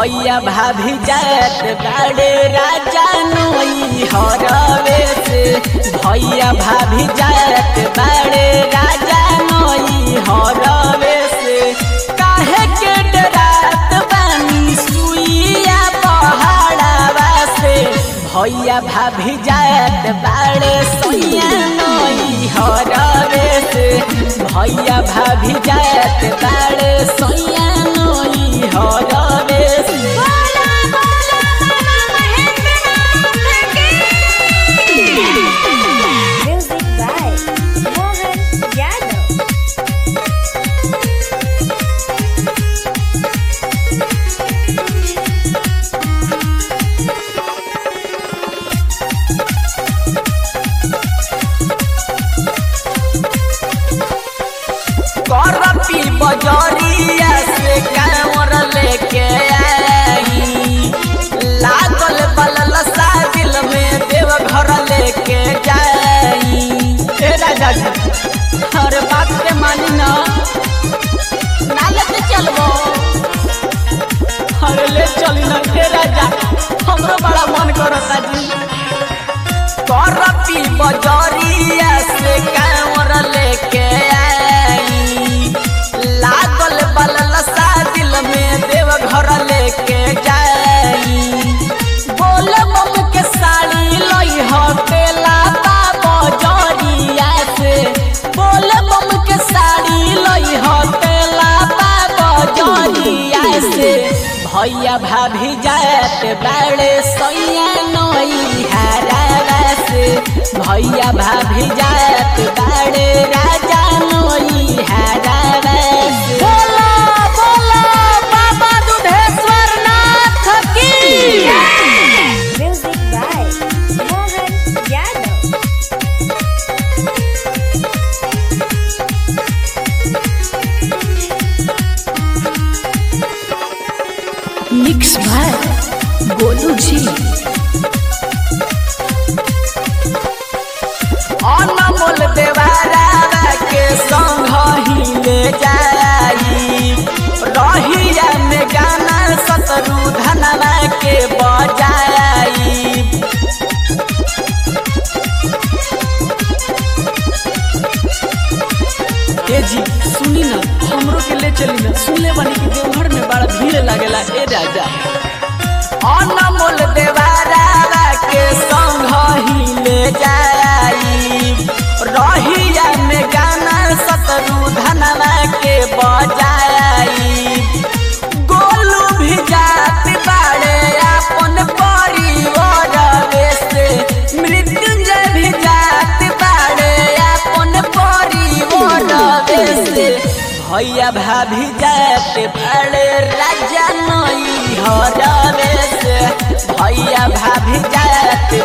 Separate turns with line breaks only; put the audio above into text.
भैया भाभी जात बाड़े राजा नोई हरवे से भैया भाभी जात बाड़े राजा नोई हरवे से काहे के डरात बानी सुइया पहाड़ावा से भैया भाभी जात बाड़े सोइया नोई हरवे से भैया भाभी जात बाड़े सोइया नोई हरवे से
बोला बोला बाबा महेंद्रनाथ की म्यूजिक बाय मोहन यादव
करपी बजरिया से कांवर लेके आई लागल बलल सादिल में देव घर लेके जाई ए राजा जी हर बात के मानी ना ना लेके चलबो हर ले चली ना ए राजा हमरो बड़ा मन करता जी करपी बजरिया से कांवर लेके आई लागल बलल सादिल में देव घर लेके जाई बोल मम के साड़ी लई हो तेला बजरिया से बोल मम के साड़ी लई हो तेला बजरिया से भैया भाभी जात बाड़े सैया नई हारा से भैया भाभी जात बाड़े राजा नई हारा से बोला बोला बाबा दुधेश्वर नाथ की
music by Mohan Yadav
mix भाई गोलू जी अनमोल देवारा के संग ही ले जाई रहिया में गाना सतरू धनवा के बजाई ए जी सुनी ना हमरो के ले चली ना सुनले बानी कि देवघर में बड़ा भीड़ लागेला ए राजा अनमोल देवारा के संग ही ले जाई रहिया में गाना सतरू धनवा के बजाई गोलू भी जात बाड़े अपन परिवार से मृत्युंजय भी जात बाड़े अपन परिवार से भैया भाभी जात बाड़े राजा नई हरवे से भैया भाभी जात